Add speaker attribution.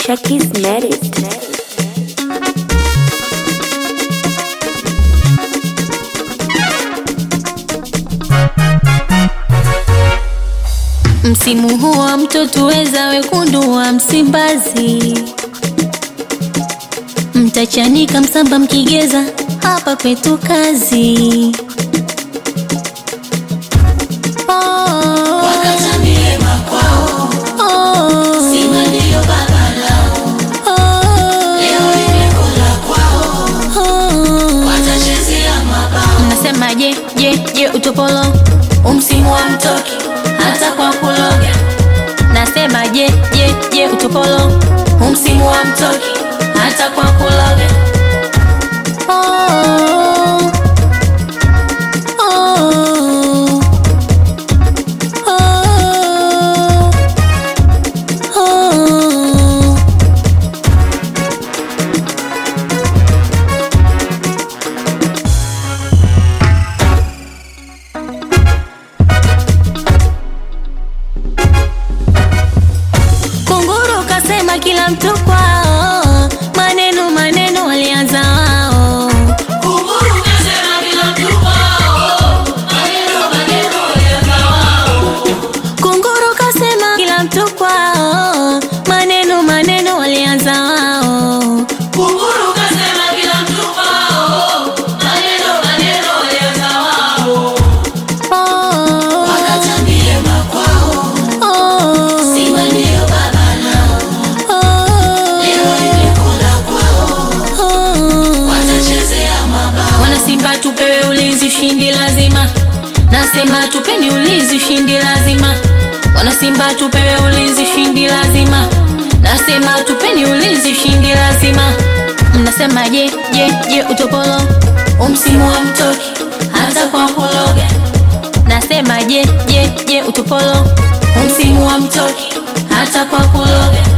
Speaker 1: Chucky's made it.
Speaker 2: Msimu huu wa mtoto weza wekundu wa Msimbazi, mtachanika msamba mkigeza, hapa kwetu kazi. Oh, oh, oh, oh. Mnasema je je je utopolo umsimu wa mtoki hata kwa kuloga. Nasema je je je utopolo umsimu wa mtoki hata kwa kuloga. Oh, oh, oh, oh. Kunguru kasema kila mtu kwao, maneno maneno walianza wao. Kunguru kasema kila mtu kwao, maneno maneno walianza wao. Oh, Wanasimba tupewe ulinzi, ushindi lazima. Nasema tupeni ulinzi, ushindi lazima. Wanasimba tupewe ulinzi, ushindi lazima. Nasema tupeni ulinzi, ushindi lazima. Mnasema je je je utopolo umsimu wa mtoki hata kwa kuloga. Nasema je je je utopolo umsimu wa mtoki hata kwa kuloga.